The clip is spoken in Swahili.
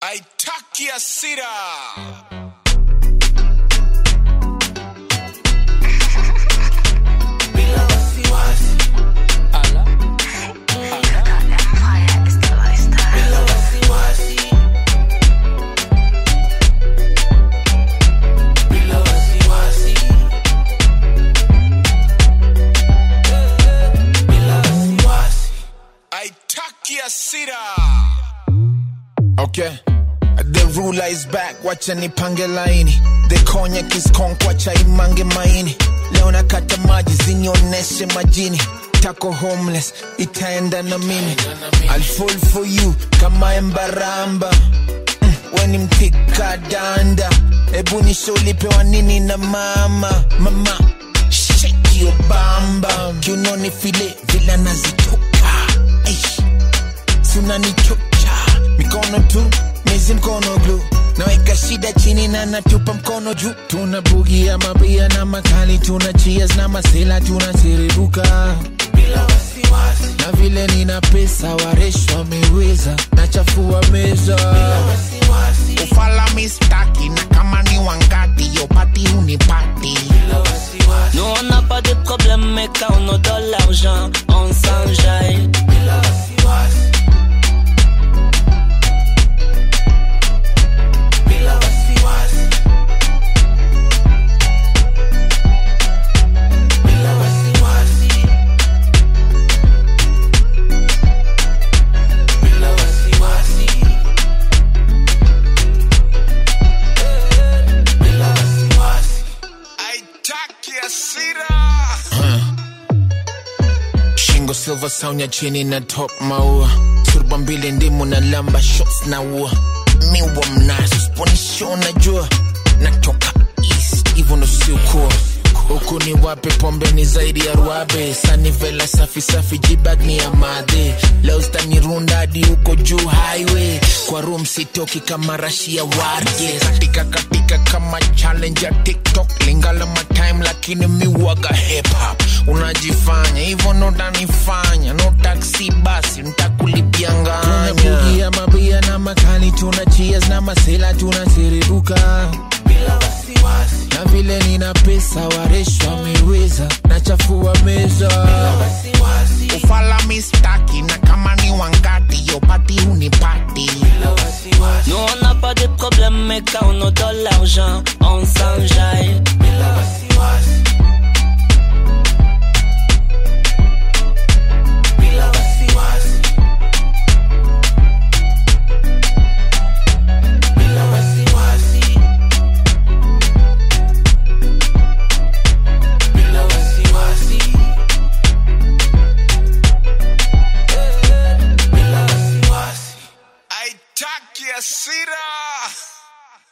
haitaki hasira. haitaki hasira. Okay. The ruler is back, wacha nipange laini. The cognac is conk, wacha imange maini. Leo nakata maji zinioneshe majini. Tako homeless, itaenda na mimi. I'll fall for you kama embaramba. Mm, weni mtika danda. Ebu nisho ulipewa nini na mama. Mama, shake your bamba. Kiunoni file vila nazitoka. Eish sunanichocha mikono tu mizi mkono glu naweka shida chini na natupa mkono juu tuna bugi ya mabia na makali tuna cheers na masela tunasiribuka na vile nina pesa waresh wameweza nachafua meza ufala mistaki na kama ni wangati yopati hunipati Nous on n'a pas de problème, mais quand on a de l'argent, on s'enjaille. haitaki hasira. shingo silver saunya chini na top maua surba mbili ndimu na lamba shots na ua miwa mnazo sponisho najua natoka east hivyo ndo siukua huku ni wape pombe ni zaidi ya ruabe sanivela safi safi jibag ni ya madhe leo zitanirunda hadi huko juu highway kwa room sitoki kama rashi ya warge katika katika kama challenge ya tiktok lingala matime lakini miwaga hip hop unajifanya hivyo ndo tanifanya no taxi basi ntakulipia nganya mabia na makali tuna cheers na masela tunasiribuka na vile nina pesa waresh wameweza nachafua meza ufala mistaki na kama ni wangati yopati hunipati Nous on n'a pas de problème, mais quand on a de l'argent, on s'enjaille.